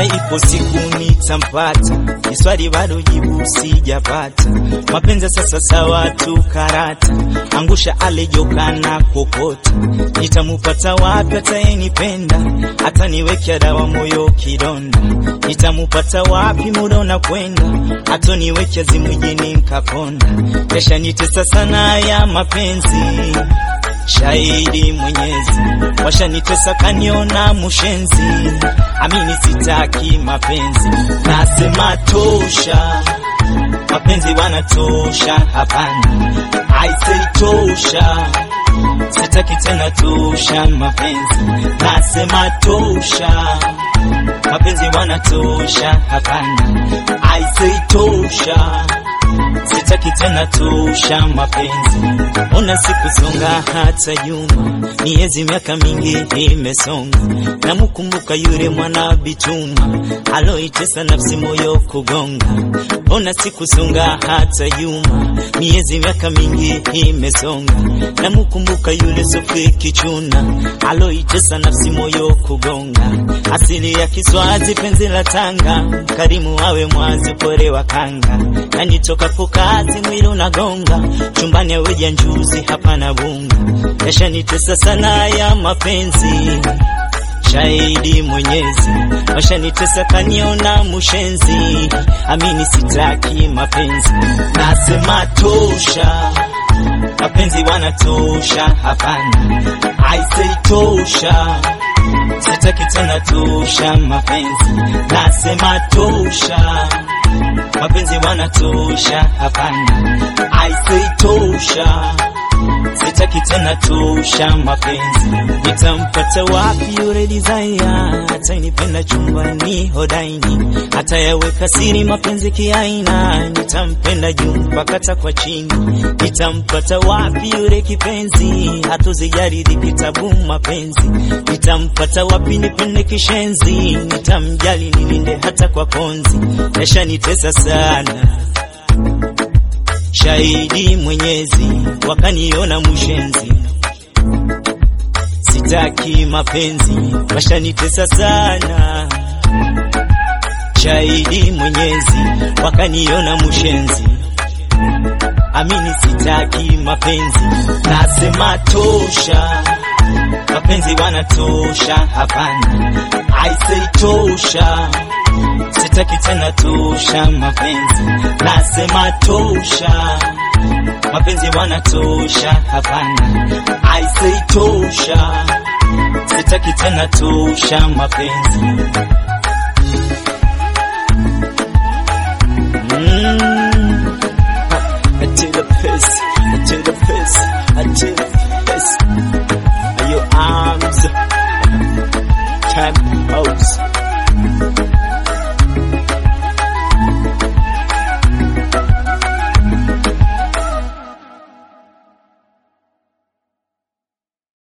hata ipo siku nitampata, ni swali bado jibu sijapata. Mapenzi sasa sawa tu karata, angusha alejoka na kokota, nitamupata wapi atayenipenda, hata niwekea dawa moyo kidonda, nitamupata wapi muda unakwenda, hata niwekea zimwijini nkakonda, kesha nitesa sana ya mapenzi Shahidi Mwenyezi, washanitesa kaniona mushenzi, amini sitaki mapenzi, nasema tosha, mapenzi wanatosha, hapana, I say tosha, sitaki tena tosha, mapenzi, nasema tosha, mapenzi wanatosha, hapana, I say tosha sitaki tena tosha mapenzi, ona sikusonga hata nyuma, miezi miaka mingi imesonga, namukumbuka yule mwana bichuma aloitesa nafsi moyo kugonga, ona sikusonga hata nyuma, miezi miaka mingi imesonga, namukumbuka yule Sofie Kichuna aloitesa nafsi moyo kugonga, asili ya Kiswazi penzi la Tanga, karimu awe mwazi pore wa kanga, nanitoka kazi mwili unagonga chumbani aweja njuzi hapana bunga yashanitesa sana ya mapenzi shahidi Mwenyezi washanitesa kaniona mushenzi amini sitaki mapenzi nasema tosha mapenzi wanatosha hapana I say tosha sitaki tena tosha mapenzi nasema tosha mapenzi wanatosha hapana I say tosha sitaki tena tosha mapenzi nitampata wapi yule desire atainipenda chumbani hodaini atayaweka siri mapenzi kiaina nitampenda juu mpaka takwa chini nitampata wapi yule kipenzi hatuzijaridi kitabu mapenzi nitampata wapi nipende kishenzi nitamjali nilinde hata kwa konzi yashanitesa sana shahidi Mwenyezi, wakaniona mushenzi, sitaki mapenzi, washanitesa sana. Shahidi Mwenyezi, wakaniona mushenzi, amini sitaki mapenzi, nasema tosha, mapenzi wanatosha, hapana, I say tosha sitaki tena tosha mapenzi, nasema tosha, mapenzi wanatosha, hapana, I say tosha, sitaki tena tosha mapenzi mm.